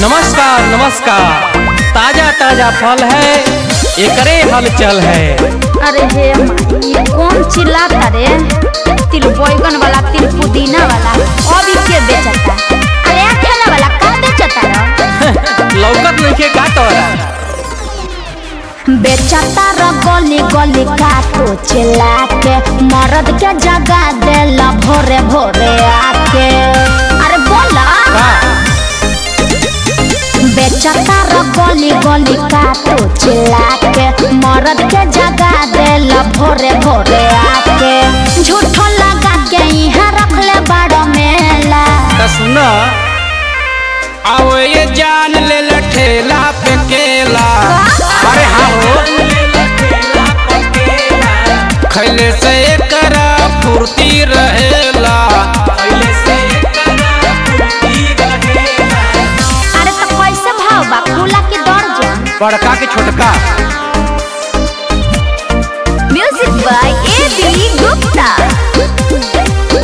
नमस्कार नमस्कार ताजा ताजा फल है एकरे हलचल है अरे हे माई कौन चिल्लाता रे तिल बैगन वाला तिल पुदीना वाला अभी के बेचता अरे ठेला वाला का बेचता रे लौकत नहीं का तोरा बेचता र गली गली काटो चिल्ला के मर्द के जगा देला भोरे भोरे आके अरे बोला का बेचता र गली गली काटो चिल्ला के मर्द के जगा देला भोरे भोरे आके झूठो लगा के यहाँ रख ले बड़ मेला त सुना आओ ये जान ले लठेला पे केला अरे हाँ हो खैले से एकरा फुर्ती रहेला अरे तो कैसे भाव बा खुला की दर्जन बड़का के छोटका music by A B Gupta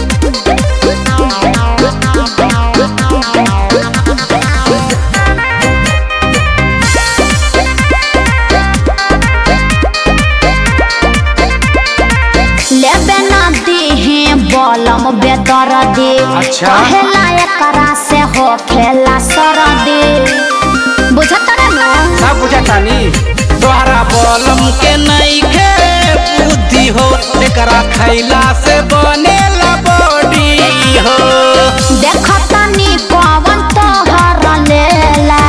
लेबे ना दीहे बलम बेदर दे अच्छा। कहेला एकरा से हो खेला सर दे बुझत रे नु सब बुझा तानी तोहरा बलम के नहीं खे बुद्धि हो एकरा खैला से बनेला बॉडी हो देखता नी कवन तोहर लेला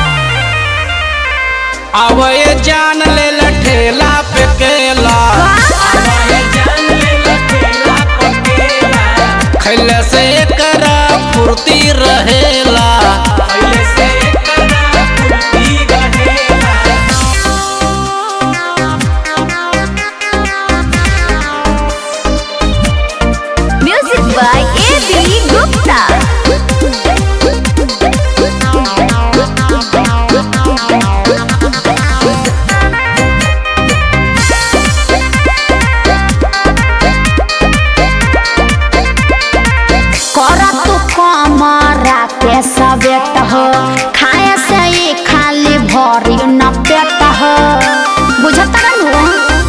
अब ये जान ले लठेला पे केला खैला से एकरा फुर्ती रहेला music by A B Gupta कर तू कमरा के सवेत हो खाए से ही खाली भरी न पेट हो बुझत रहनु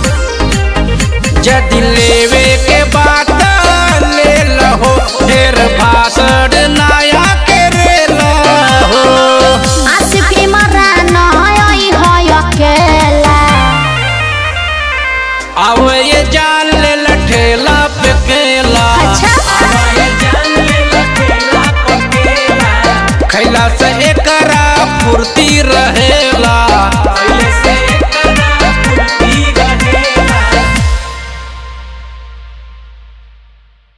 यदि लेवे के बात ले लहो ढेर भाषण नया के रे लहो आशिकी मरान होई होय अकेला अब ये जान ले लठेला पे केला अच्छा खैला से एकरा फुर्ती रहेला